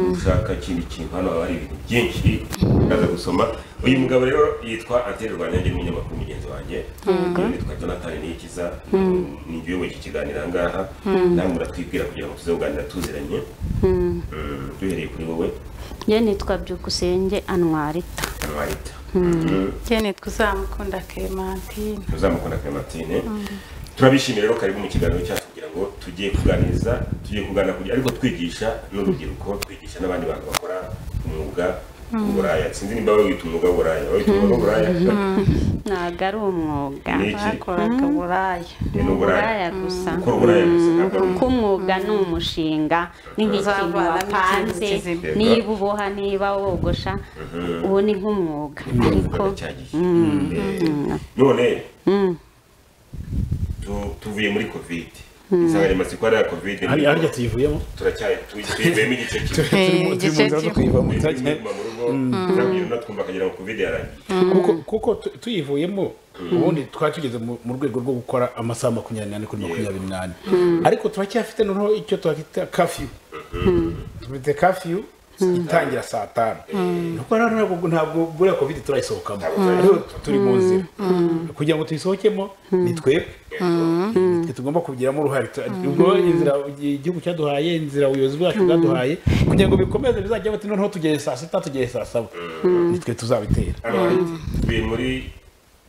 ushaka ikindi kintu hano haba hari ibintu byinshi ukaza gusoma uyu mugabo rero yitwa anteri rwanyange ni umunyamakuru mugenzi wanjye yitwa jonathan niyikiza ni jye uyoboye iki kiganiro aha ngaha namwe muratwibwira kugira ngo tuze kuganira tuziranye Mm, duhereye kuri wowe njye nitwa byukusenge anwarita amarita kene tuzamukunda Clementine uzamukunda clementine turabishimiye rero karibu mu kiganiro cyacu kugira ngo tujye kuganiriza tujye kuganira kugira ariko twigisha n'urubyiruko twigisha n'abandi bantu bakora umwuga w'uburaya sinzi nimba wawita umwuga w'uburaya wawita umwuga w'uburaya ntabwo ari umwuga Ni iki? bakoraga buraya Ni n'uburaya gusa gukora uburaya gusa ntabwo ari kuko umwuga ni umushinga ni nk'ikintu Uzavanamo wapanze ikintu kizima. niba uboha niba wogosha uwo ni nk'umwuga ariko umwuga cyagiye none tu- tuvuye muri covid insanganyamatsiko yari iya covid hari harya tuyivuyemo turacyari tuyivuyemo igice kimwe Turi mu- turi mu igice nzira zo kimwe. kuyivamo Turi turagiye- kuguma mu rugo turabyina tunatwumva akagira ngo covid yarangiye kuko kuko tu- tuyivuyemo ubundi twari tugeze mu mu rwego rwo gukora amasaha makumyabiri n'ane kuri makumyabiri n'ane ariko turacyafite noneho icyo twakwita kafiyu dufite kafiyu itangira saa tanu nuko rero ntabwo ntabwo buriya covid turayisohokamo ariko turi mu nzira kugira ngo tuyisohokemo ni twebwe nitwe tugomba kubigiramo uruhare Tu- ubwo inzira igihugu cyaduhaye inzira ubuyobozi bwacu bwaduhaye kugira ngo bikomeze bizajya bati noneho tugere saa sita tugere saa saba nitwe tuzabitera hano hari tuvuye muri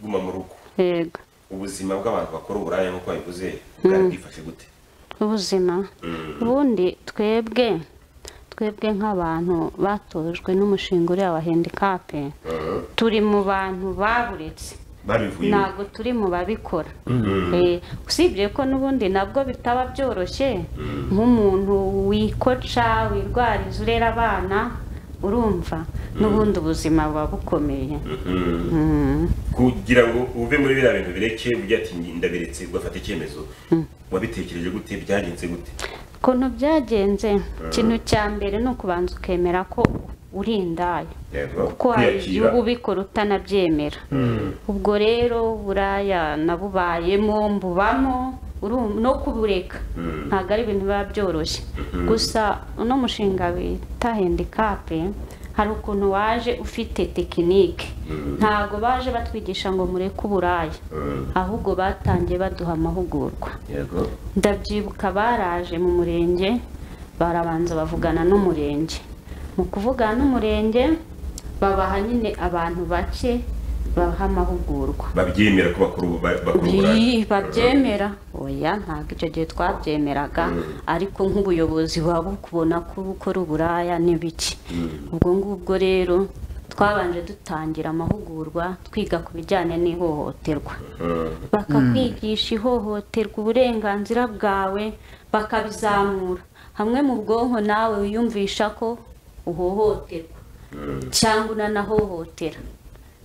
guma mu rugo yego ubuzima bw'abantu bakora uburaya nk'uko babivuze bwari bwifashe gute ubuzima ubundi twebwe twebwe nk'abantu batojwe n'umushinga uriya wa handikape turi mu bantu baburetse babivuyemo ntabwo turi mu babikora Eh, usibye ko n'ubundi nabwo bitaba byoroshye nk'umuntu wikoca wirwariza urera abana urumva n'ubundi ubuzima buba bukomeye kugira ngo uve muri biriya bintu bireke ujya ati ndabiretse ugafata icyemezo wabitekereje gute byagenze gute ukuntu byagenze ikintu cya mbere ni ukubanza ukemera ko uri indaya Yego, kuko hari igihugu ubikora utanabyemera ubwo rero buraya nabubayemo mbubamo uru- no kubureka ntabwo ari ibintu biba byoroshye gusa uno mushinga bita handikape hari ukuntu waje ufite tekinike ntabwo baje batwigisha ngo mureke uburaya ahubwo batangiye baduha amahugurwa yego ndabyibuka baraje mu murenge barabanza bavugana n'umurenge mu kuvugana n'umurenge babaha nyine abantu bake babaha amahugurwa babyemera ko bakora ubu- ba- bakora uburaya Ii, babyemera oya ntabwo icyo gihe twabyemeraga ariko nk'ubuyobozi buba bukubona ko gukora uburaya ni biki ubwo ngubwo rero twabanje dutangira amahugurwa twiga ku bijyanye n'ihohoterwa bakakwigisha ihohoterwa uburenganzira bwawe bakabizamura hamwe mu bwonko nawe wiyumvisha ko uhohoterwa cyangwa unanahohotera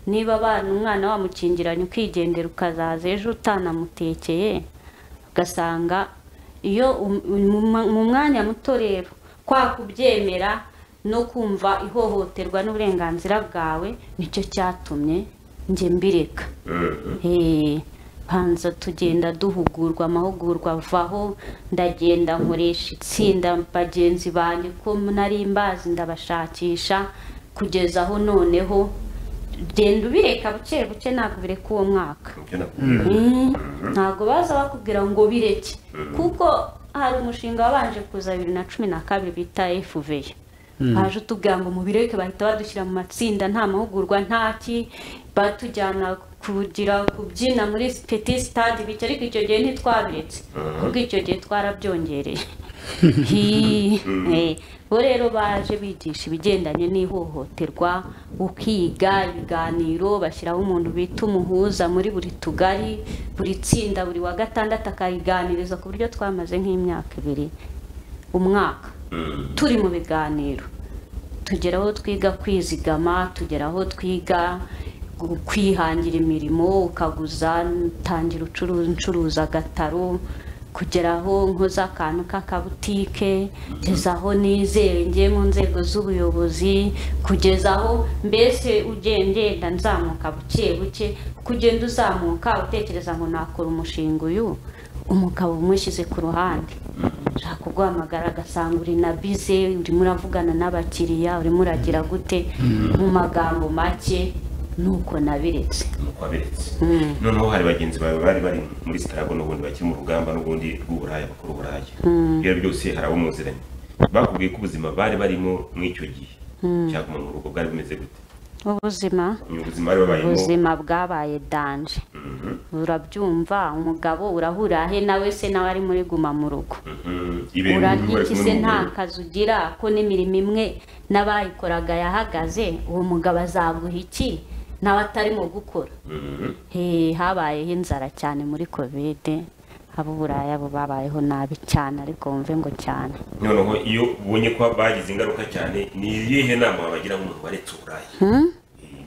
niba abana umwana wamukingiranye ukigendera ukazaza ejo utanamutekeye ugasanga iyo um- mu- mu mwanya muto rero kwa kubyemera no kumva ihohoterwa n'uburenganzira bwawe nicyo cyatumye njye mbireka Eh, banza tugenda duhugurwa amahugurwa avaho ndagenda nkoresha itsinda bagenzi banjye ko nari mbazi ndabashakisha kugeza aho noneho genda ubireka buke buke ntabwo bireka uwo mwaka Ibyo nakubwira. ntabwo baza bakubwira ngo bireke kuko hari umushinga wabanje kuza bibiri na cumi na kabiri bita efuveyi baje utubwira ngo mubireke bahita badushyira mu matsinda nta mahugurwa nta ki batujyana kugira kubyina muri peti sitade bityo ariko icyo gihe ntitwabiretse kuko icyo gihe twarabyongereye Hi, eh, bo rero baje bigisha ibigendanye n'ihohoterwa ukiga ibiganiro bashyiraho umuntu bita umuhuza muri buri tugari buri tsinda buri wa gatandatu akayiganiriza ku buryo twamaze nk'imyaka ibiri umwaka turi mu biganiro tugera aho twiga kwizigama tugera aho twiga gu- kwihangira imirimo ukaguza utangira ucuru- ucuruza agataro kugera aho nkoze akantu k'akabutike kugeza aho nizeye ngiye mu nzego z'ubuyobozi kugeza aho mbese ugenda nzamuka buke buke uko ugenda uzamuka utekereza ngo nakora umushinga uyu umugabo umushyize ku ruhande ashaka kuguhamagara agasanga uri na bize urimo uravugana n'abakiriya urimo uragira gute mu magambo make nuko nabiretse nuko wabiretse noneho hari bagenzi bawe bari bari muri sitarago n'ubundi bakiri mu rugamba n'ubundi rw'uburaya bakora uburaya ibyo byose hari abo muziranye bakubwiye ko ubuzima bari barimo mw'icyo gihe cyaguma mu rugo bwari bumeze gute ubuzima ni ubuzima bari babayemo ubuzima bwabaye danje urabyumva umugabo urahura he nawe se nawe ari muri guma mu rugo Mhm. ibintu bimwe bari urarya iki kumwe se nta n'umugore kazi ugira ko n'imirimo imwe n'abayikoraga yahagaze uwo mugabo azaguha iki nawe atarimo gukora Mhm. he habayeho inzara cyane muri kovide ab'uburaya bo babayeho nabi cyane ariko wumve ngo cyane noneho iyo ubonye ko bagize ingaruka cyane ni iyihe nama wabagira nk'umuntu waretse uburaya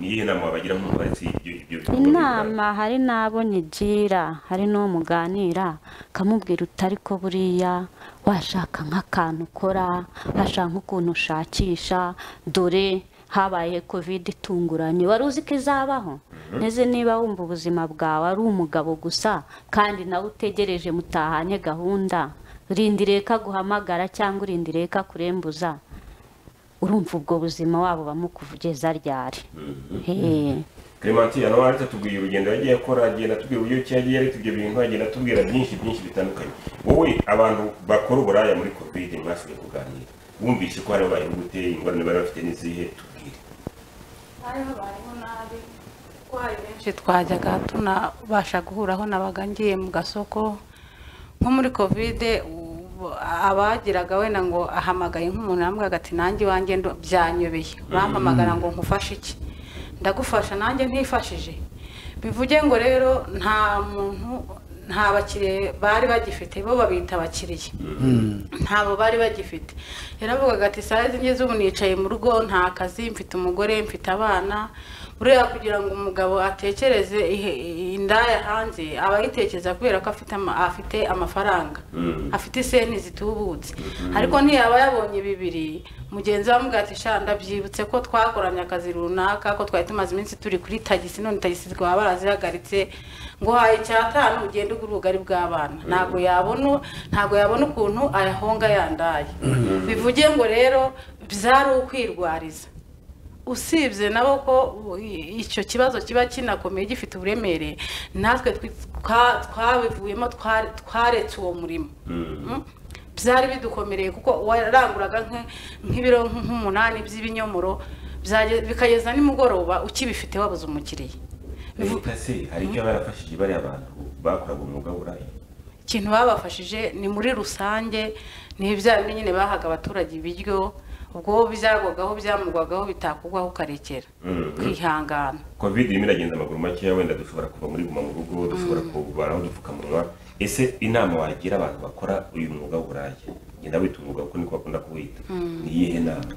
ni iyihe nama wabagira nk'umuntu waretse ibyo ibyo bikorwa by'uburaya? inama hari n'abo nyigira hari n'uwo muganira akamubwira utari ko buriya washaka nk'akantu ukora hashaka nk'ukuntu ushakisha dore habaye covid itunguranye wari uzi ko izabaho nteze niba wumva ubuzima bwawe ari umugabo gusa kandi nawe utegereje mutahanye gahunda rindiriye ko aguhamagara cyangwa urindiriye ko akurembuza urumva ubwo buzima wabo bamukugeza ryari Hehe. clementine nawe ariko atubwira urugendo yagiye akora agenda atubwira uburyo ki yagiye ariko ibyo bintu agenda atubwira byinshi byinshi bitandukanye wowe abantu bakora uburaya muri covid mwasuye kuganira wumvise ko hari abayeho gute ingorane bari bafite n'izihe tubwire hari habayeho nabi kuko hari benshi twajyaga tunabasha guhuraho nabaga ngiye mu gasoko nko muri kovide ubu- abagiraga wenda ngo ahamagaye nk'umuntu yambwiraga ati nanjye iwanjye ndo- byanyobeye bampamagara ngo nkufashe iki ndagufasha nanjye ntifashije bivuge ngo rero nta muntu nta bakiriya bari bagifite bo babita abakiriya ntabo bari bagifite yaravugaga ati sayizi ngeze ubu nicaye mu rugo nta kazi mfite umugore mfite abana buriya kugira ngo umugabo atekereze ihe- indaya hanze aba yitekereza kubera ko afite ama- afite amafaranga afite iseni zitubutse ariko ntiyaba yabonye bibiri mugenzi we amubwira ati sha ndabyibutse ko twakoranye akazi runaka ko twari tumaze iminsi turi kuri tagisi none tagisi twaba barazihagaritse ngo haye icyatanu ugende ugura ubugari bw'abana ntabwo yabona ntabwo yabona ukuntu ayahonga yandaye bivuge ngo rero byari ukwirwariza usibye nabo ko u- i- icyo kibazo kiba kinakomeye gifite uburemere natwe twi- twa- twabivuyemo tware- twaretse uwo murimo Mm? byari bidukomereye kuko waranguraga nke- nk'ibiro nk- nk'umunani by'ibinyomoro byage- bikageza nimugoroba ukibifite wabuze umukiriya leta se hari icyo barafashije bariya abantu bakoraga umwuga w'uburaya ikintu babafashije ni muri rusange ni bya bindi nyine bahaga abaturage ibiryo ubwo byagwagaho byamugwagaho bitakugwaho ukarekera Mhm. kwihangana covid irimo iragenda amaguru makeya wenda dushobora kuva muri guma mu rugo dushobora kubara aho udupfukamunwa ese inama wagira abantu bakora uyu mwuga w'uburaya genda wita umwuga kuko niko bakunda kuwita ni iyihe nama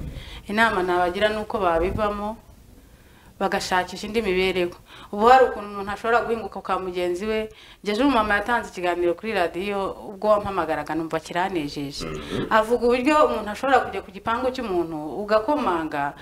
inama nabagira ni uko babivamo bagashakisha indi mibereho ubu hari ukuntu umuntu ashobora guhinguka kwa mugenzi we ngeje umumama yatanze ikiganiro kuri radiyo ubwo wampamagaraga numva kiranejeje avuga uburyo umuntu ashobora kujya ku gipangu cy'umuntu ugakomanga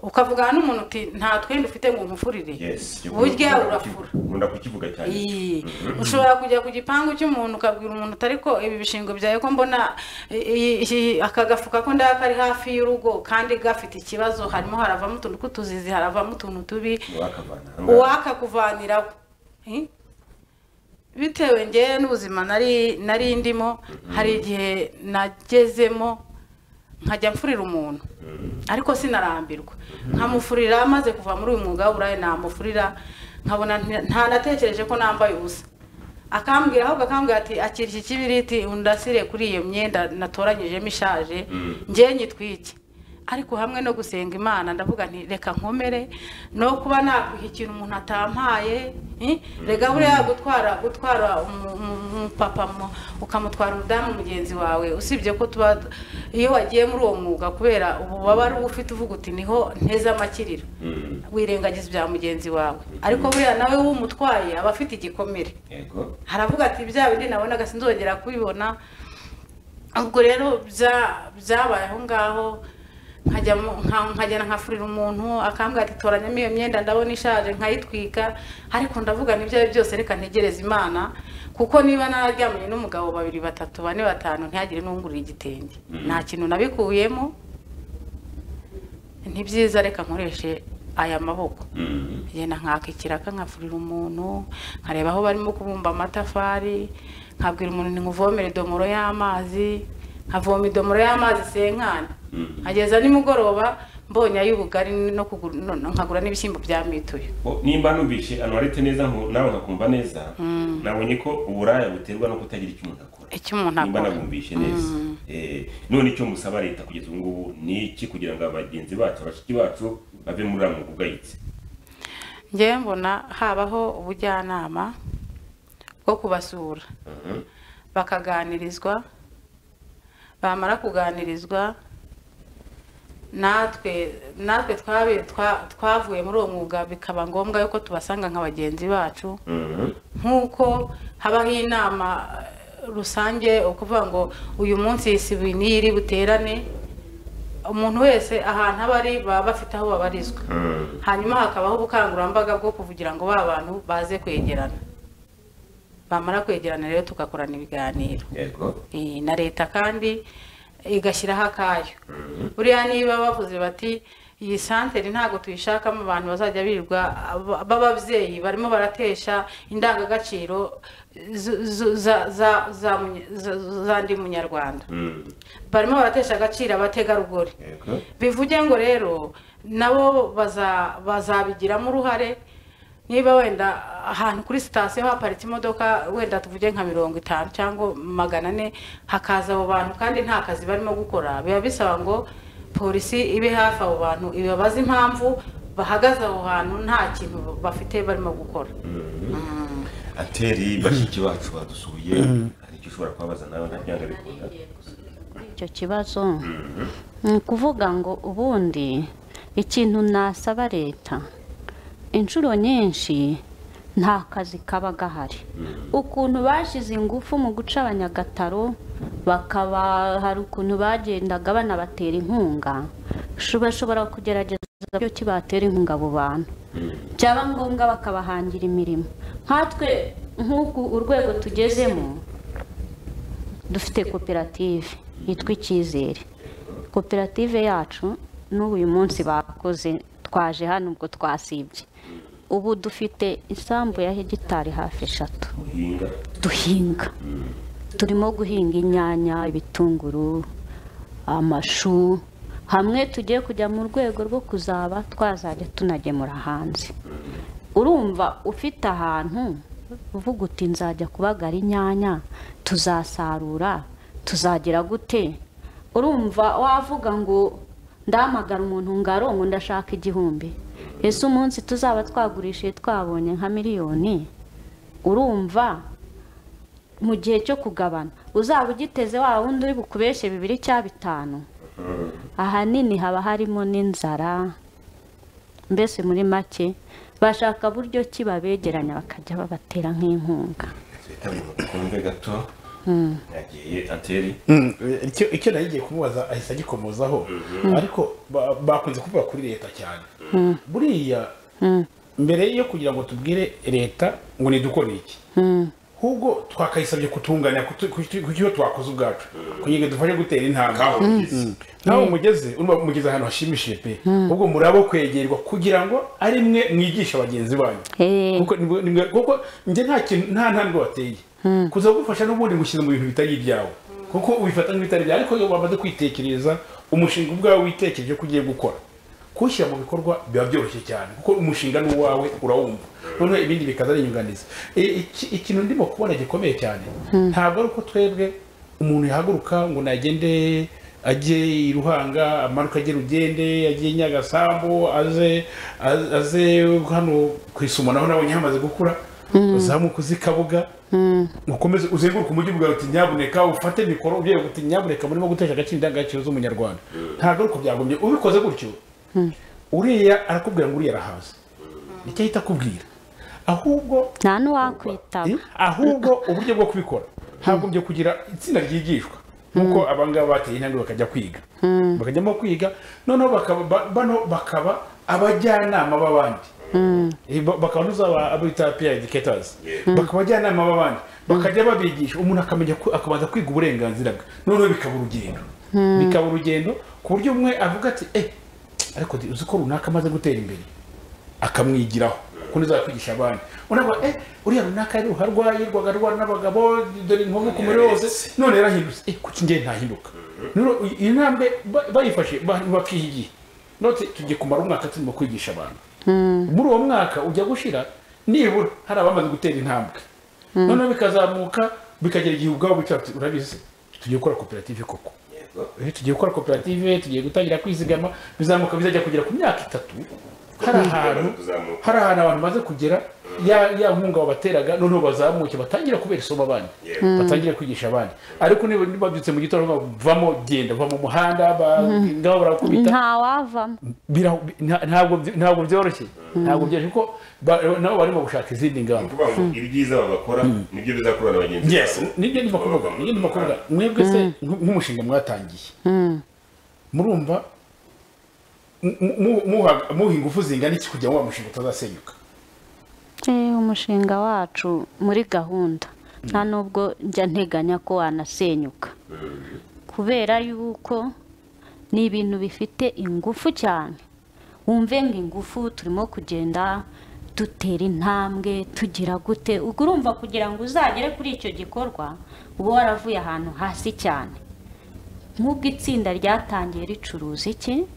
ukavugana n'umuntu uti nta twenda ufite ngo nkufurire yes burya urafura nkunda kukivuga cyane Iyi. ushobora kujya ku gipangu cy'umuntu ukabwira umuntu utari ko ibi bishingwe byawe ko mbona i- i- aka gafuka ko ndaba kari hafi y'urugo kandi gafite ikibazo harimo haravamo utuntu tw'utuzizi haravamo utuntu tubi wakavana uwakakuvaniraho Eh? bitewe ngewe n'ubuzima nari nari ndimo hari igihe nagezemo nkajya mfurira umuntu ariko sinarambirwa nkamufurira amaze kuva muri uyu mwuga w'uburaya namufurira nkabona nti- ntanatekereje ko nambaye ubusa akambwira ahubwo akambwira ati akira iki kibiriti undasire kuri iyo myenda natoranyijemo ishaje njye nyitwike ariko hamwe no gusenga imana ndavuga nti reka nkomere no kuba nakwiha ikintu umuntu atampaye eh, rega buriya gutwara gutwara umu- umu- umupapa mu- ukamutwara umudamu mugenzi wawe usibye ko tuba iyo wagiye muri uwo mwuga kubera ububabare uba ufite uvuga uti niho nteze amakiriro wirengagiza ibya mugenzi wawe ariko buriya nawe w'umutwaye aba afite igikomere yego haravuga ati bya bindi nabonaga sinzongera kubibona ubwo rero bya- byabaye aho ngaho nkajya mu- nka- nkagenda nkafurira umuntu akambwira ati toranyamo iyo myenda ndabona ishaje nkayitwika ariko ndavuga n'ibyo ari byo byose reka ntegereze imana kuko niba nararyamanye n'umugabo babiri batatu bane batanu ntihagire n'ungurira igitenge nta kintu nabikuyemo ni byiza reka nkoreshe aya maboko ngenda nkaka ikiraka nkafurira umuntu nkareba aho barimo kubumba amatafari nkabwira umuntu ntimuvomere idomoro y'amazi nkavoma idomoro y'amazi senkani nkageza nimugoroba mbonye ay'ubugari no kugura- no- no- nkagura n'ibishyimbo bya mituyu Bo- nimba numvise anuwarete neza nku- nawe nkakumva neza nabonye ko uburaya buterwa no kutagira icyo umuntu akora icyo umuntu nimba akora nabumvishe neza Eh, none icyo musaba leta kugeza ubu ngubu ni iki kugira ngo abagenzi bacu abashiki bacu bave muri uriya mwuga ugayitse ngewe mbona habaho ubujyanama bwo kubasura bakaganirizwa bamara kuganirizwa natwe natwe twabi- twa- twavuye muri uwo mwuga bikaba ngombwa yuko tubasanga nka bagenzi bacu Mhm. nk'uko habaho inama eh, rusange ukuvuga ngo uyu munsi isibuye n'iri buterane umuntu wese ahantu aba ari baba bafite aho babarizwa Mhm. hanyuma hakabaho ubukangurambaga bwo kuvugira ngo ba bantu baze kwegerana bamara kwegerana rero tugakorana ibiganiro yego Eh, na leta kandi igashyiraho akayo buriya niba bavuze bati iyi santere ntabwo tuyishakamo abantu bazajya birirwa aba- b'ababyeyi barimo baratesha indangagaciro zu- zu- za- za- za munye- za- za ndi munyarwanda Mhm. barimo baratesha agaciro abategarugori yego bivuge ngo rero nabo baza- bazabigiramo uruhare niba wenda ahantu kuri sitasiyo haparitse imodoka wenda tuvuge nka mirongo itanu cyangwa magana ane hakaza abo bantu kandi nta kazi barimo gukora biba bisaba ngo polisi ibe hafi abo bantu ibabaze impamvu bahagaze aho hantu nta kintu bafite barimo gukora ateri bashiki bacu badusuye hari icyo ushobora kubabaza nawe ntabyanga bikunda icyo kibazo ni ukuvuga ngo ubundi ikintu nasaba leta inshuro nyinshi nta kazi kaba gahari ukuntu bashyize ingufu mu guca abanyagataro bakaba hari ukuntu bagendaga banabatera inkunga shu- bashobora kugerageza uburyo ki batera inkunga abo bantu byaba ngombwa bakabahangira imirimo nkatwe nk'uku urwego tugezemo dufite koperative yitwa icyizere koperative yacu n'ubu uyu munsi bakoze twaje hano ubwo twasibye ubu dufite isambu ya hegitari hafi eshatu muhinga duhinga turimo guhinga inyanya ibitunguru amashu hamwe tugiye kujya mu rwego rwo kuzaba twazajya tunagemura hanze urumva ufite ahantu uvuga uti nzajya kubagara inyanya tuzasarura tuzagira gute urumva wavuga ngo ndahamagara umuntu ngaro ngo ndashaka igihumbi ese umunsi tuzaba twagurishije twabonye nka miliyoni urumva mu gihe cyo kugabana uzaba ugiteze wa wundi uri bukubeshye bibiri cya bitanu ahanini haba harimo n'inzara mbese muri make bashaka buryo ki babegeranya bakajya babatera nk'inkunga reka bikunde gato yagiye ateri Mm, icyo icyo nari ngiye kumubaza ahise agikomozaho ariko ba- bakunze kuvuga kuri leta cyane buriya mbere yo kugira ngo tubwire leta ngo nidukore iki ahubwo twakayisabye kutunganya kutu- kutu- ku cyo twakoze ubwacu kugira ngo dufashe gutera intambwe kabugizi nawe umugeze urumva mugeze ahantu hashimishije pe ubwo murabo kwegerwa kugira ngo ari mwe mwigisha bagenzi banyu Eh. kuko ni mwe- ni mwe- kuko njye nta kintu nta ntambwe wateye kuza kugufasha n'ubundi ngushyize mu bintu bitari ibyawe kuko ubifata nk'ibitari byawe ariko iyo wamaze kwitekereza umushinga ubwawe witekereje ko ugiye gukora kuwushyira mu bikorwa biba byoroshye cyane kuko umushinga ni uwawe urawumva noneho ibindi bikaza ari inyunganizi I- iki- ikintu ndimo kubona gikomeye cyane ntabwo ari uko twebwe umuntu yahaguruka ngo nagende ajye i ruhanga amanuka ajye rugende ajye i nyagasambu aze aze- aze hano ku isumanaho nabonye hamaze gukura uzamuka uzi kabuga ukomeze uzenguruke umujyi ubwawe uti nyamuneka ufate mikoro ugiye uti nyamuneka murimo gutesha agaciro indangagaciro z'umunyarwanda ntabwo ari uko byagombye ubikoze gutyo uriya arakubwira ngo uriya arahaza nicyo ahita akubwira ahubwo nta n'uwakwitaba Eh, ahubwo uburyo bwo kubikora hagombye kugira itsinda ryigishwa nk'uko abangaba bateye intambwe bakajya kwiga bakajyamo kwiga noneho bakaba ba- bano bakaba abajyanama b'abandi Eh, ba- bakanuza aba abita peer educators Yeah. bakaba abajyanama b'abandi bakajya babigisha umuntu akamenya ko- akabanza kwiga uburenganzira bwe noneho bikaba urugendo bikaba urugendo ku buryo umwe avuga ati eh ariko uzi ko runaka amaze gutera imbere akamwigiraho kundi zakwigisha abandi unavuga eh uriya runaka yari uharwaye rwaga rwara n'abagabo dore inkovu ku mubiri wose none yarahindutse eh kuki njye ntahinduka Rero iyi- iyi ntambwe ba- bayifashe ba- bakiha igihe note tugiye kumara umwaka turimo kwigisha abantu muri uwo mwaka ujya gushira nibura hari abamaze gutera intambwe noneho bikazamuka bikagera igihe ubwabo bicara bati, urabizi tugiye gukora koperative koko yego Eh, tugiye gukora koperative tugiye gutangira kwizigama bizamuka bizajya kugera ku myaka itatu hari ahantu Kuzamuka. hari ahantu abantu baze kugera ya ya nkunga wabateraga noneho bazamuke batangira kubera isomo abandi yego batangira kwigisha abandi ariko niba babyutse mu gitondo bavuga, vamo genda va mu muhanda ba- ngaho barakubita ntawavamo bira- nta- ntabwo byi- ntabwo byoroshye ntabwo byoroshye kuko ba- nabo barimo gushaka izindi ni ngamba ukuvuga ngo ibyiza babakora nibyo bizakorwa na bagenzi babo nibyo ndimo kuvuga nibyo ndimo kuvuga mwebwe se nk- nk'umushinga mwatangiye murumva mu- mu- muha- muha ingufu zingana iki kugira ngo wa mushinga utazasenyuka Eh, umushinga wacu muri gahunda nta nubwo njya nteganya ko wanasenyuka kubera yuko ni ibintu bifite ingufu cyane wumve ngo ingufu turimo kugenda dutera intambwe tugira gute ubwo urumva kugira ngo uzagere kuri icyo gikorwa uba waravuye ahantu hasi cyane nk'ubwo itsinda ryatangiye ricuruza iki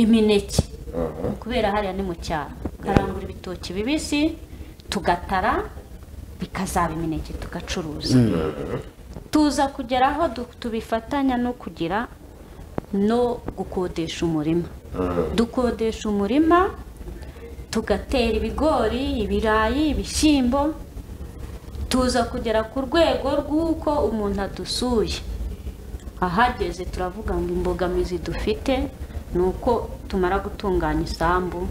imineke kubera hariya ni mu cyaro karangura ibitoki bibisi tugatara bikazaba imineke tugacuruza tuza kugera aho du- tubifatanya no kugira no gukodesha umurima dukodesha umurima tugatera ibigori ibirayi ibishyimbo tuza kugera ku rwego rw'uko umuntu adusuye ahageze turavuga ngo imbogamizi dufite ni uko tumara gutunganya isambu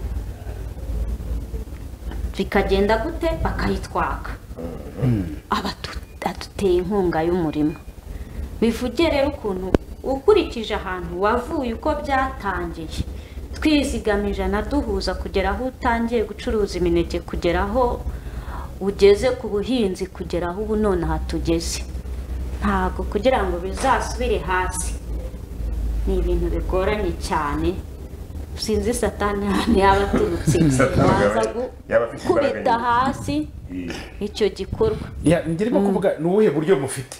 bikagenda gute bakayitwaka Abatu- aduteye inkunga y'umurima bivuge rero ukuntu ukurikije ahantu wavuye uko byatangiye twizigama ijana duhuza kugera aho utangiye gucuruza imineke kugera aho ugeze ku buhinzi kugera aho ubu nonaha tugeze ntabwo kugira ngo bizasubire hasi ni ibintu bigoranye cyane sinzi satani ahantu yaba aturutse Satani waza yaba- gu- yaba afite imbaraga gukubita nyinshi. hasi Iyi- icyo gikorwa Ya, njye ndimo kuvuga ni ubuhe buryo mufite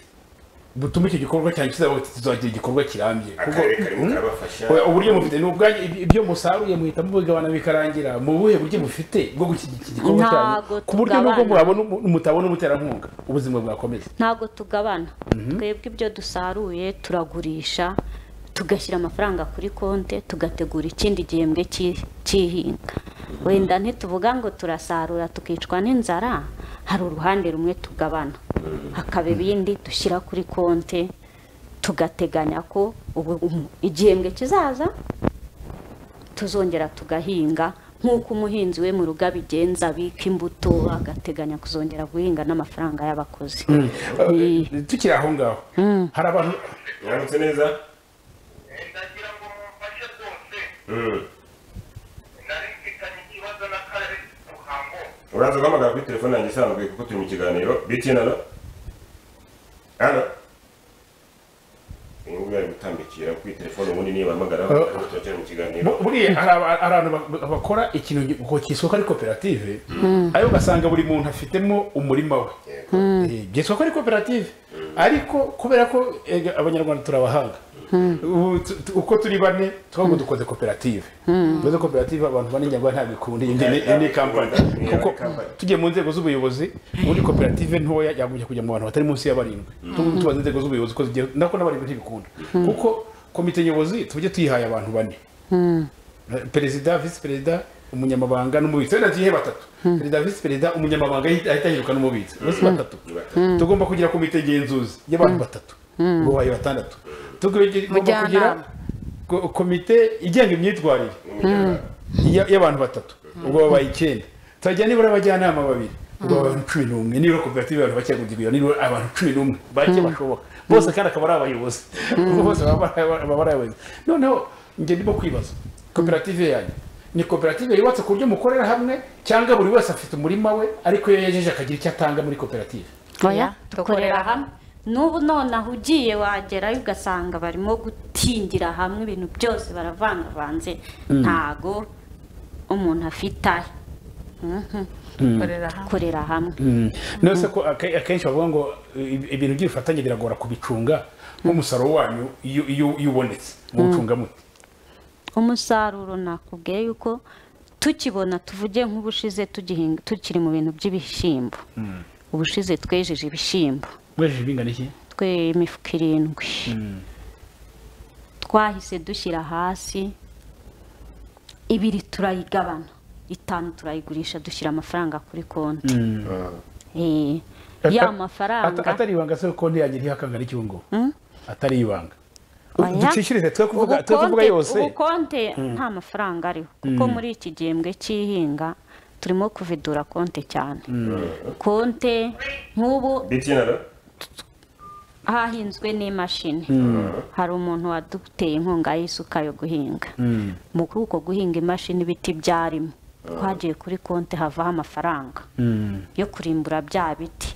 butuma icyo gikorwa cyanjye kizavuga kiti tuzagira igikorwa kirambye Kuko- akarere karimo Mm. karabafasha Oya, uburyo mufite ni ubwanyu ibyo- ibyo musaruye muhita mubigabana bikarangira mu buhe buryo mufite bwo gushyigikira igikorwa Ntago cyanyu ku buryo nubwo tugabana. murabona umu- mutabona umuterankunga ubuzima bwakomeza ntabwo tugabana twebwe ibyo dusaruye turagurisha tugashyira amafaranga kuri konti tugategura ikindi gihembwe cy'i- cy'ihinga wenda ntituvuga ngo turasarura tukicwa n'inzara hari uruhande rumwe tugabana hakaba ibindi dushyira kuri konti tugateganya ko ubu umu- igihembwe kizaza tuzongera tugahinga nk'uko umuhinzi we mu rugo abigenza abika imbuto agateganya kuzongera guhinga n'amafaranga y'abakozi Eh. Eh, tukiri aho ngaho hari abantu mwaramutse neza ndagira ngo mumfashe rwose Mm. nari mfitanye ikibazo n'akarere ruhango uraza guhamagara kuri telefone yanjye isanzwe kuko turi mu kiganiro btn alo alo uyu nguyu ari gutambikira kuri telefone ubundi niyo bahamagara ariko turacyari mu kiganiro bu- buriya hari aba- hari abantu ba- bakora ikintu gi- ngo cyiswe ko ari koperative ariko ugasanga buri muntu afitemo umurima we Yego. Eh, byitwa ko ari koperative ariko kubera ko eh, abanyarwanda turabahanga Ubu tu- tu- uko turi bane twago dukoze koperative dukoze koperative abantu bane nyarwanda ntabwo ikunda iyi ni- iyi ni kampani Ntabwo ikunda. kuko Ntabwo ari tugiye mu nzego z'ubuyobozi ubundi koperative ntoya yagombye kujya mu bantu batari munsi ya barindwi Tu- tubaze inzego z'ubuyobozi ko zigiye nako n'abarindwi ntibikunda kuko komite nyobozi tujye tuyihaye abantu bane perezida visi perezida umunyamabanga n'umubitsi wenda tuyihe batatu perezida visi perezida umunyamabanga ahita ahita yiruka n'umubitsi bose batatu Ni batatu. tugomba kugira komite ngenzuzi y'abantu batatu bubaye batandatu tugomba kugira Mujyanama. ko- komite igenga imyitwarire Umujyanama. ya- y'abantu batatu ubwo babaye icyenda turajya nibura abajyanama babiri ubwo baba abantu cumi n'umwe nibura koperative abantu bake kugira nibura abantu cumi n'umwe bake bashoboka bose kandi akaba ari abayobozi bose baba baba- baba ari abayobozi noneho njye ndimo kwibaza koperative yanyu ni koperative yubatse ku buryo mukorera hamwe cyangwa buri wese afite umurima we ariko iyo yejeje akagira icyo atanga muri koperative oya dukorera hamwe n'ubu nonaha ugiye wagerayo ugasanga barimo gutingira hamwe ibintu byose baravangavanze ntago umuntu afite ahe Mhm. korera hamwe korera hamwe nose ko ake- akenshi bavuga ngo i- ibintu by'ubufatanye biragora kubicunga nk'umusaruro wanyu iyo iyo- iyo ubonetse muwucunga mute umusaruro nakubwiye yuko tukibona tuvuge nk'ubushize tugihinga tukiri mu bintu by'ibishyimbo ubushize twejeje ibishyimbo mwejeje bingana iki twe imifuka irindwi twahise dushyira hasi ibiri turayigabana itanu turayigurisha dushyira amafaranga kuri konti Eh, ya Ata- mafaranga Ata- atari ibanga se konti yanjye iriho akangana iki ubu ngubu atari ibanga Oya. ducishirize twe kuvuga twe kuvuga Ubukonte- yose ubukonte nta mafaranga ariho kuko muri iki gihembwe cy'ihinga turimo kuvidura konte cyane konte nk'ubu bitinara hahinzwe n'imashini hari umuntu waduteye inkunga y'isuka yo guhinga mu kuri uko guhinga imashini ibiti byarimo twagiye kuri konti havaho amafaranga yo kurimbura bya biti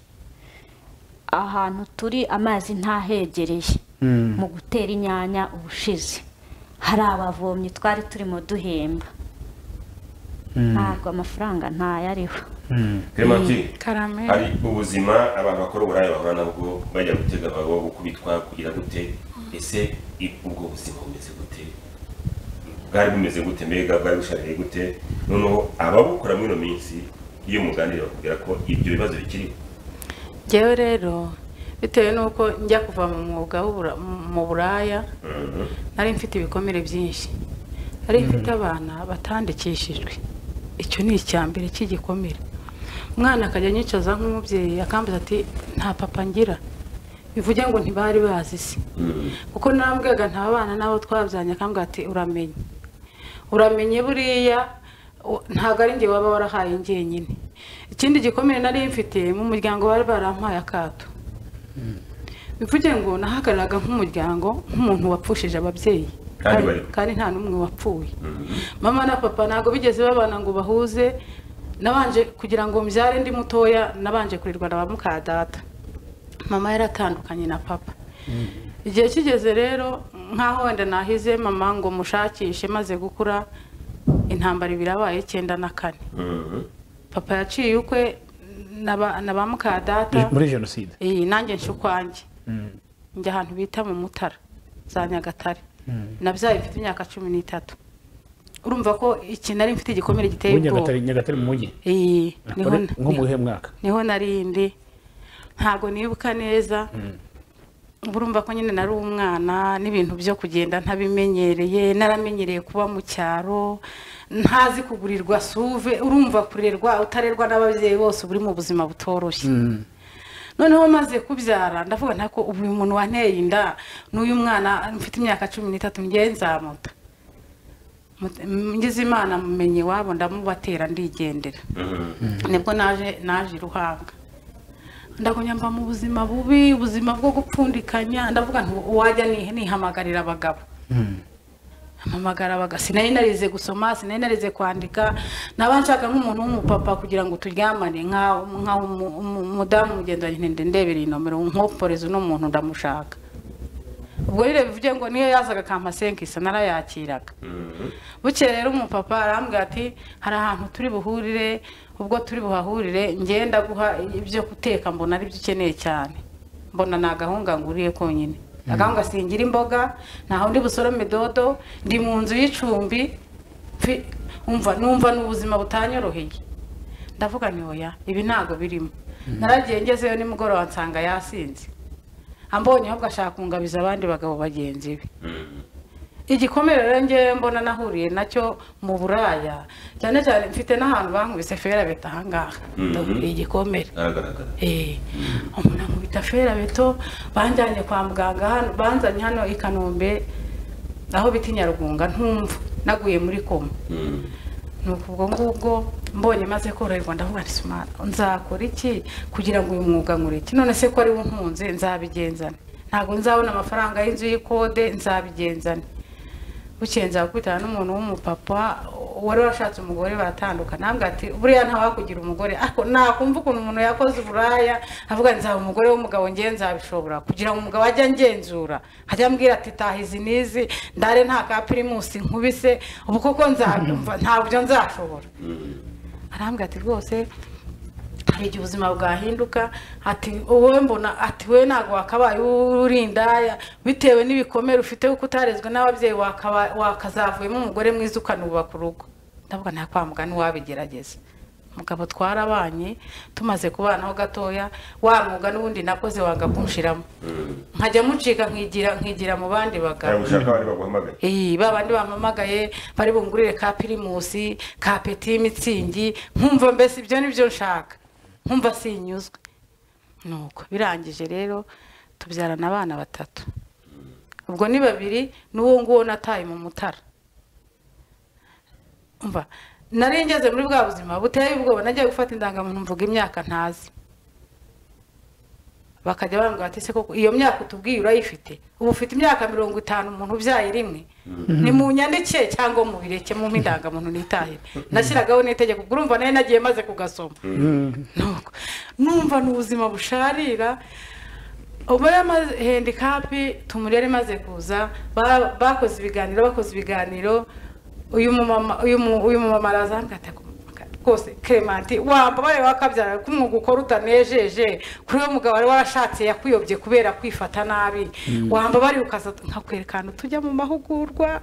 ahantu turi amazi ntahegereye mu gutera inyanya ubushize hari abavomyi twari turimo duhemba ntabwo amafaranga ntayariho clementine karamera hari ubuzima abantu bakora uburaya bahura nabwo bajya gutega babo gukubitwa kugira gute ese i- ubwo buzima bumeze gute bwari bumeze gute mbega bwari bushaririye gute noneho ababukora muri ino minsi iyo muganira bakubwira ko ibyo bibazo bikiriho ngewe rero bitewe n'uko njya kuva mu mwuga w'ubura- mu buraya nari mfite ibikomere byinshi nari mfite abana batandikishijwe icyo ni icya mbere cy'igikomere umwana akajya anyicaza nk'umubyeyi akambuza ati nta papa ngira bivuge ngo ntibari bazi se kuko narambwiraga nta bana n'abo twabyaranye akambwira ati uramenye uramenye buriya u- ntabwo ari njye waba warahaye njyenyine ikindi gikomere nari mfite mu muryango bari barampaye akato bivuge ngo nahagararaga nk'umuryango nk'umuntu wapfushije ababyeyi Kandi bari- kandi nta n'umwe wapfuye mama na papa ntabwo bigeze babana ngo bahuze nabanje kugira ngo mbyare ndi mutoya nabanje kurirwa na ba muka data mama yaratandukanye na papa igihe kigeze rero nk'aho wenda nahize mama ngo mushakishe maze gukura intambara ibiri yabaye icyenda na kane papa yaciye ukwe na ba- na ba muka data muri jenoside iyi nanjye nshya ukwanjye njya ahantu bita mu mutara za nyagatare nabyaye mfite imyaka cumi n'itatu urumva ko iki nari mfite igikomere giteye muri ubwoba nyagatare nyagatare mu mujyi iyi niho Muri- nko mu niho- buhe mwaka niho nari indi ntabwo nibuka neza uba urumva ko nyine nari umwana n'ibintu byo kugenda ntabimenyereye naramenyereye kuba mu cyaro ntazi kugurirwa suve urumva kurerwa utarerwa n'ababyeyi bose uba uri mu buzima butoroshye noneho maze kubyara ndavuga ntako ubu uyu muntu wanteye inda n'uyu mwana mfite imyaka cumi n'itatu ngewe nzamuta Mut- ngize imana mumenye iwabo ndamubatera ndigendera nibwo naje naje i ruhanga ndagumya mba mu buzima bubi ubuzima bwo gupfundikanya ndavuga nti wajya ni- nihamagarira abagabo mpamagara abagabo sinari narize gusoma sinari narize kwandika naba nshaka nk'umuntu w'umupapa kugira ngo turyamane nka- nka umu- umu- umudamu mugenzi wanjye nti ndebera iyi nomero nkoporeze uno muntu ndamushaka ubwo rero bivuge ngo niyo yazaga akampasenkisa narayakiraga bukeye rero umupapa arambwira ati hari ahantu turi buhurire ubwo turi buhahurire ngenda guha ibyo guteka mbona ari byo ukeneye cyane mbona ni agahunga nguriye konyine agahunga singira imboga ntaho ndi busorome dodo ndi mu nzu y'icumbi mfi- umva numva ni ubuzima butanyoroheye ndavuga ni oya ibi ntago birimo naragiye ngezeyo nimugoroba nsanga yasinze ambonye ahubwo ashaka kungabiza abandi bagabo bagenzi be igikomere rero ngewe mbona nahuriye nacyo mu buraya cyane cyane mfite n'ahantu bankubise fera beta ahangaha ndahuriye igikomere haragaragara Eh, umuntu ankubita fera beto banjyanye kwa muganga hano banzanye hano i kanombe aho bita inyarugunga ntumva naguye muri koma nuko ubwo ngubwo mbonye maze koroherwa ndavuga nti simana nzakora iki kugira ngo uyu mwuga nkureke none se ko ari wo nkunze nzabigenzane ntabwo nzabona amafaranga y'inzu y'ikode nzabigenzane bukeye nza gukubitana n'umuntu w'umupapa wari washatse umugore baratandukana ntabwo ati buriya ntawakugira umugore ariko nakumva ukuntu umuntu yakoze uburaya avuga ngo nzaba umugore w'umugabo njye nzabishobora kugira ngo umugabo ajye angenzura ajya ambwira ati taha izi n'izi ndare nta ka pirimusi nkubise ubu koko nzabyumva ntabyo nzashobora arambwira ati rwose hari igihe ubuzima bwahinduka ati wowe mbona ati we ntabwo wakabaye urindaya bitewe n'ibikomere ufite kuko utarezwe n'ababyeyi wakaba- wakazavuyemo umugore mwiza ukanubaka urugo ndavuga nta kwa mugani wabigerageza umugabo twarabanye tumaze kubanaho gatoya wa mwuga n'ubundi nakoze wanga kunshiramo nkajya mucika nkigira nkigira mu bandi bagabo ntabwo ushaka abandi baguhamagaye Eh, ba bandi bampamagaye bari bungurire ka pirimusi ka peti mitsingi nkumva mbese ibyo ni byo nshaka nkumva sinyuzwe nuko birangije rero tubyarana abana batatu ubwo ni babiri n'uwo nguwo nataye mu mutara umva nari ngeze muri bwa buzima buteye ubwoba najya gufata indangamuntu mvuga imyaka ntazi bakajya bambwira ati se koko iyo myaka utubwiye urayifite ubu ufite imyaka mirongo itanu umuntu ubyaye rimwe ni mu nyandike cyangwa mu bireke mu indangamuntu nitahire nashyiragaho n'itegeko ubwo urumva nayo nagiye maze kugasoma Nuko, numva ni ubuzima busharira ubu yari amaze handikapu tumuri yari imaze kuza ba- bakoze ibiganiro bakoze ibiganiro uyu mumama uyu mu- uyu mumama araza hano rwose clemente wambabare wakabyara ko umwuga ukora utanejeje kuri uwo mugabo wari warashatse yakuyobye kubera kwifata nabi wambabare ukaza nkakwerekana tujya mu mahugurwa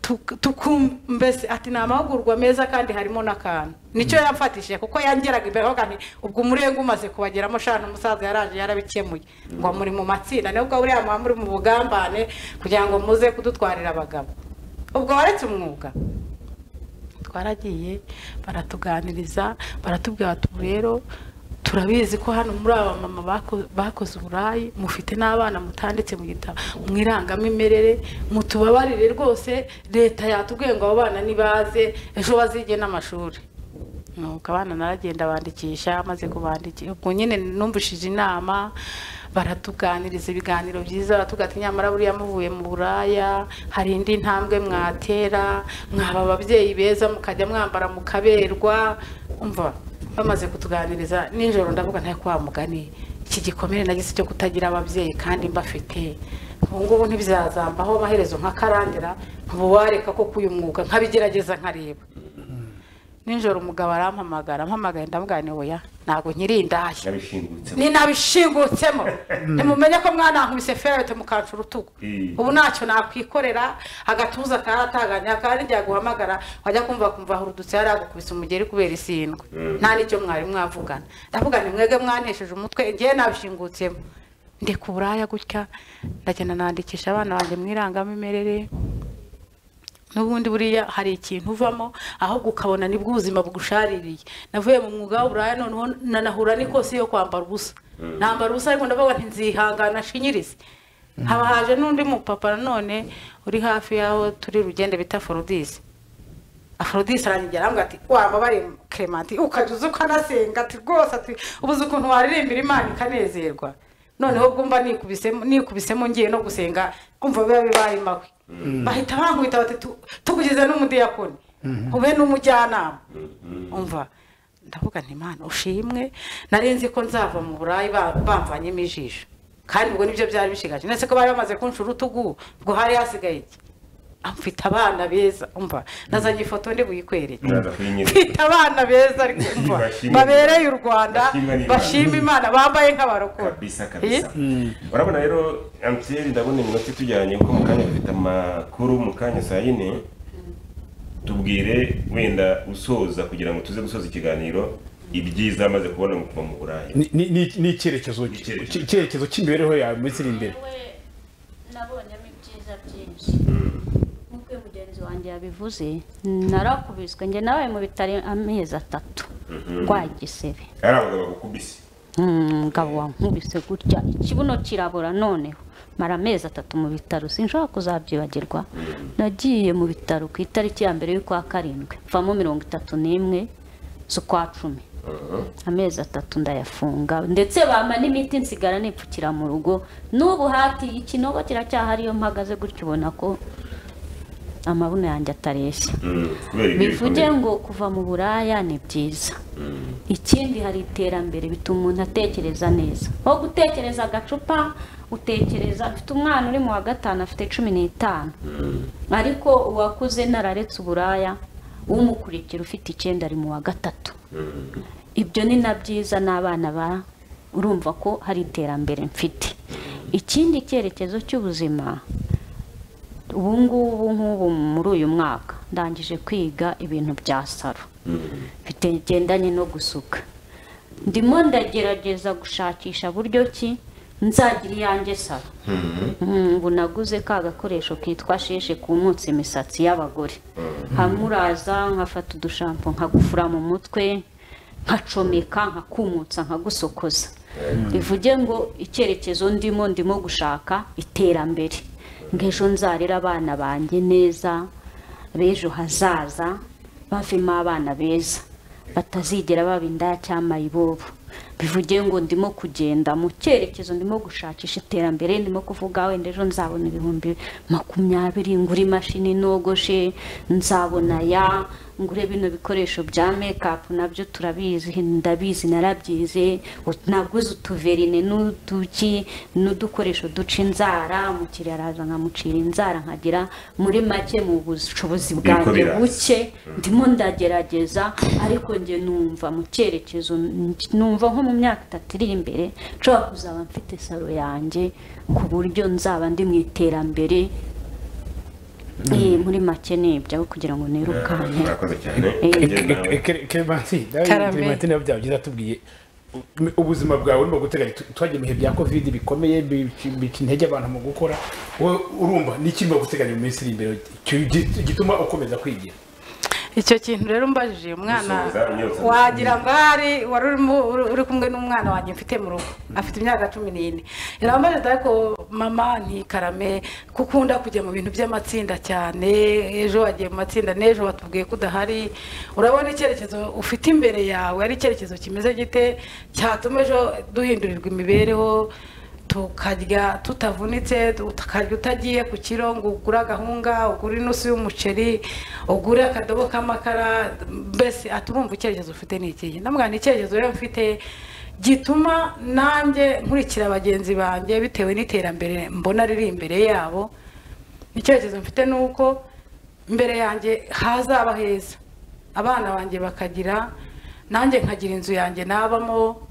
tuk- tukum- mbese ati ni amahugurwa meza kandi harimo n'akantu nicyo yamfatishije kuko yangeraga imbere avuga nti ubwo umurenge umaze kubageramo shana umusaza yaraje yarabikemuye ngo muri mu matsinda nibwo buriya muba muri mu bugambane kugira ngo muze kudutwarira abagabo ubwo waretse umwuga twaragiye baratuganiriza baratubwira bati "Ubu rero turabizi ko hano muri aba mama bako- bakoze uburayi mufite n'abana mutanditse mu gitabo mwirangamimerere mutubabarire rwose leta yatubwiye ngo abo bana nibaze ejo bazige n'amashuri nuko abana naragenda bandikisha maze kubandikisha ubwo nyine numvishije inama baratuganiriza ibiganiro byiza baratubwira ati nyamara buriya muvuye mu buraya hari indi ntambwe mwatera mwaba ababyeyi beza mukajya mwambara mukaberwa umva bamaze kutuganiriza nijoro ndavuga ntayo kwa mugani iki gikomere nagise cyo kutagira ababyeyi kandi mbafite ubu ngubu ntibizazambaho amaherezo nkakarandira ntubu wareka ko k'uyu mwuga nkabigerageza nkareba nijoro umugabo arampamagara ampamagaye ndamubwira ni oya ntabwo nkiri indaya nabishingutse ni nabishingutsemo ntimumenye ko mwana wankubise ferete mukanca urutugu Mm. ubu ntacyo nakwikorera agatuza karataganya kandi igihe aguhamagara wajya kumva kumva ahurudutse yari agukubise umugeri kubera isindwe nta n'icyo mwari mwavugana ndavuga ni mwege mwanesheje umutwe ngewe nabishingutsemo ndi ku buraya gutya ndagenda nandikisha abana banjye mu irangamimerere n'ubundi buriya hari ikintu uvamo ahubwo ukabona nibwo ubuzima bugushaririye navuye mu mwuga w'uburaya noneho nanahura n'ikosi yo kwambara ubusa nambara ubusa ariko ndavuga nti nzihangana shinyirize haba haje n'undi mupapa nanone uri hafi y'aho turi rugende bita forodisi afrodise arangije arambwira ati wambabare clemente ukajya uza ukanasenga ati rwose ati ubuze ukuntu waririmbira imana ikanezerwa noneho bwumva nikubisemo nikubisemo ngiye no gusenga kumva biba bibaye mabi bahita bankubita bati "Tu- tukugize n'umudiyakoni ube n'umujyanama umva ndavuga nti imana ushimwe nari nzi ko nzava mu burayi ba- bamvanyemo ijisho kandi ubwo nibyo byari bishigaje ndetse ko bari bamaze kunshura urutugu ubwo hari hasigaye iki amfite abana beza umva nazanye ifoto ndi buyikwereke ndaza kuyinyereka mfite abana beza ariko umva Bashimwe. babereye u rwanda Bashimwe n'Imana. bashima imana bambaye nk'abarokora kabisa kabisa urabona rero amtiyeri ndabona iminota itujyanye kuko mu kanya dufite amakuru mu kanya saa yine tubwire wenda usoza kugira ngo tuze gusoza ikiganiro ibyiza amaze kubona mu kuva mu burayi Ni- ni- ni- ni icyerekezo Icyerekezo. ki- icyerekezo cy'imibereho yawe mu minsi iri imbere we nabonyemo ibyiza byinshi nk'uko uyu mugenzi wanjye yabivuze narakubiswe njye nawe mu bitaro amezi atatu rwagisebe hari abagabo bagukubise umugabo wankubise gutya ikibuno kirabura noneho mara amezi atatu mu bitaro sinshobora kuzabyibagirwa nagiye mu bitaro ku itariki ya mbere y'ukwa karindwi mvamo mirongo itatu n'imwe z'ukwa cumi amezi atatu ndayafunga ndetse bampa n'imiti nsigara nipfukira mu rugo n'ubu hati ikinogo kiracyahari iyo mpagaze gutya ubona ko amabuno yanjye atareshya Mm, kubera ibyo bivuge bikomeye. ngo kuva mu buraya ni byiza ikindi hari iterambere bituma umuntu atekereza neza aho gutekereza agacupa utekereza afite umwana uri mu wa gatanu afite cumi n'itanu ariko uwakuze nararetse uburaya umukurikira ufite icyenda ari mu wa gatatu ibyo ni na byiza n'abana ba urumva ko hari iterambere mfite ikindi cyerekezo cy'ubuzima ubu ngubu nk'ubu muri uyu mwaka ndangije kwiga ibintu bya salo bigendanye no gusuka ndimo ndagerageza gushakisha buryo ki nzagira iyanjye salo Mm, ubu naguze ka gakoresho kitwa sheshe kumutsa imisatsi y'abagore nkamuraza nkafata udushampo nkagufura mu mutwe nkacomeka nkakumutsa nkagusokoza bivuge ngo icyerekezo ndimo ndimo gushaka iterambere ngejo nzarera abana banjye neza b'ejo hazaza bavemo abana beza batazigera baba indaya cyangwa mayibobo bivuge ngo ndimo kugenda mu cyerekezo ndimo gushakisha iterambere ndimo kuvuga wenda ejo nzabona ibihumbi makumyabiri ngura imashini nogoshe nzabona ya ngure bino bikoresho bya mekapu nabyo turabizi ndabizi narabyize ut- naguze utuverine n'uduki n'udukoresho duca inzara umukiriya araza nkamucira inzara nkagira muri make mu bushobozi Niko bwanjye biraza. buke buke ndimo ndagerageza ariko njye numva mu cyerekezo numva nko mu myaka itatu iri imbere nshobora kuzaba mfite salo yanjye ku buryo nzaba ndi mu iterambere Eh, muri make nibyo kugira ngo nirukane murakoze cyane Eh. Njye nawe. kerevansi Karame. kerevansi nabyo byaba byiza tubwiye u- ubuzima bwawe urimo guteganya Tu- twagiye mu bihe bya kovide bikomeye bica bica intege abantu mu gukora wowe urumva ni iki urimo guteganya mu minsi iri imbere ki- gi- gituma ukomeza kwigira icyo kintu rero mbajije uyu mwana Gusubiza, imyotsi. wagira ngo ahari wari urimo- uri- uri kumwe n'umwana wanjye mfite mu rugo afite imyaka cumi n'ine irambajije dore ko mama ntikarame ko ukunda kujya mu bintu by'amatsinda cyane ejo wagiye mu matsinda n'ejo watubwiye ko udahari urabona icyerekezo ufite imbere yawe ari icyerekezo kimeze gite cyatuma ejo duhindurirwa imibereho tukarya tutavunitse tukarya utagiye ku kiro ngo ugure agahunga ugure inusu y'umuceri ugure akadobo k'amakara mbese atumumva icyerekezo ufite ni ikihe ndamubwira ni icyerekezo rero mfite gituma nanjye nkurikira bagenzi banjye bitewe n'iterambere mbona riri imbere yabo icyerekezo mfite ni uko mbere yanjye hazaba heza abana banjye bakagira nanjye nkagira inzu yanjye nabamo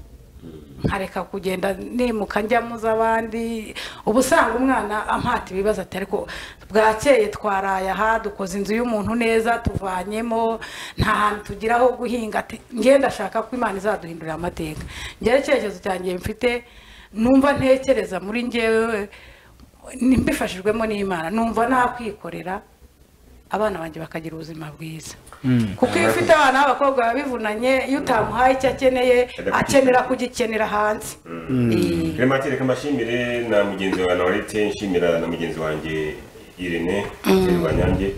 nkareka kugenda nimuka njyamo z'abandi uba usanga umwana ampata ibibazo ati ariko bwakeye twaraye aha dukoze inzu y'umuntu neza tuvanyemo nta hantu tugira aho guhinga ati njye ndashaka ko imana izaduhindurira amateka njyewe icyerekezo cyanjye mfite numva ntekereza muri njyewe ni- mbifashijwemo n'imana numva nakwikorera abana banjye bakagira ubuzima bwiza kuko iyo ufite abana b'abakobwa biba bivunanye iyo utamuhaye icyo akeneye akenera kugikenera hanze Eh, Clementine reka mbashimire na mugenzi wawe Norete nshimira na mugenzi wanjye Irene Terwa Nyange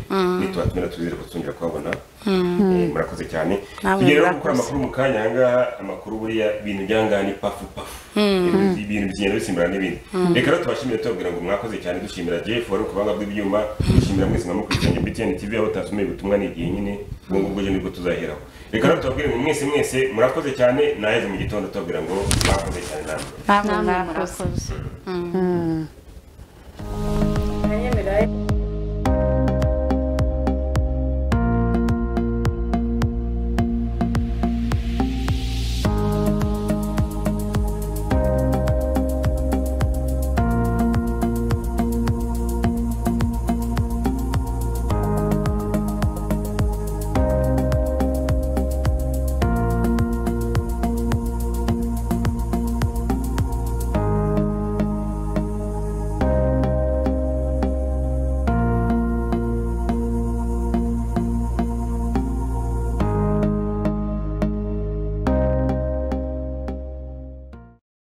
nitwa tumera tuzire kutungira kwabona Eh, murakoze cyane Namwe tugiye rero murakoze. gukora amakuru mu kanya ahangaha amakuru buriya ibintu byangana ni pafu pafu Ibintu- ibintu bigenda bisimburana n'ibindi reka rero tubashimire tubabwira ngo mwakoze cyane dushimira Jeff wari ukubanga bw'ibyuma dushimira mwese mwamukurikiranye BTN TV aho utasomeye ubutumwa ni igihe nyine ubwo ngubwo ejo nibwo tuzaheraho reka rero tubabwire ngo mwese mwese murakoze cyane naheze mu gitondo tubabwira ngo mwakoze cyane namwe namwe namwe murakoze murakoze